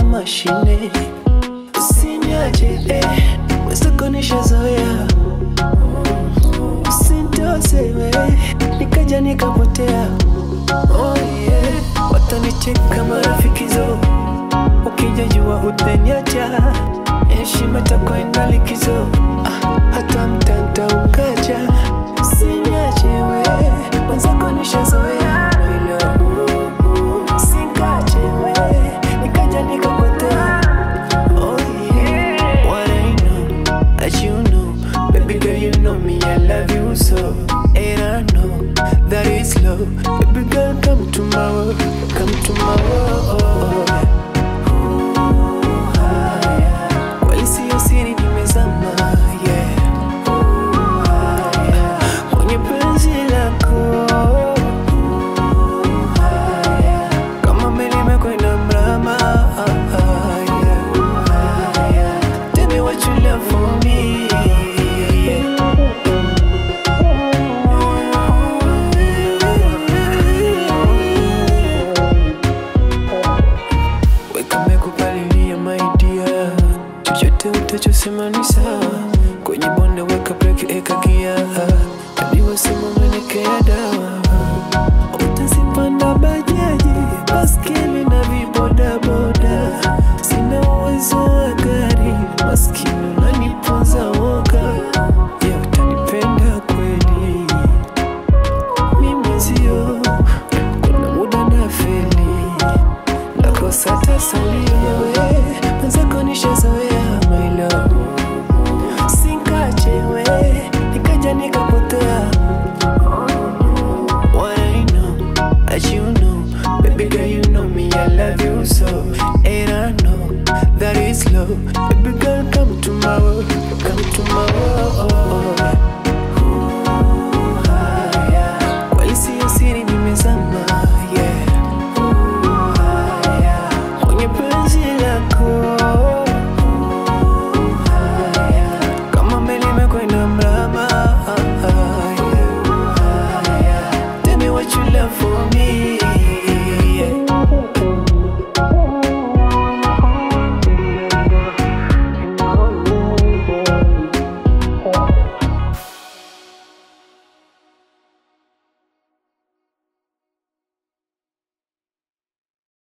mashine usiniache eh, wezako nishazoea usintoseme nikaja nikapotea oh yeah. watanicheka marafiki zo ukija jua utaniacha heshima takwenda likizo ah, hata mtanta ukaja usiniache we wenzako nishazoea Usingache we, nikaja nikapotea Oh yeah, what I know that you know, baby girl you know me I love you so, and I know that it's love. Baby girl come to my world, come to my world. Ooh, haya. Kweli siyo siri nimezama, yeah. Ooh, haya. Kwenye penzi lako Ooh, haya. kama meli imekwenda mrama haya. Haya. Tell me what you love for me weka mekupalilia maidia chochote utachosema ni sawa kwenye bonde weka breki eka gia hadi wasema umenekea dawa utazipanda bajaji baskeli na vibodaboda sina uwezo wa gari maskini unaniponza woga je utanipenda kweli mimi sio kuna muda na feli nakosa tasalio mwenzako nishazoea my love sinkachewe nikaja nikapotea What I know that you know baby girl you know me I love you so and I know that it's love baby girl come to my world come to my world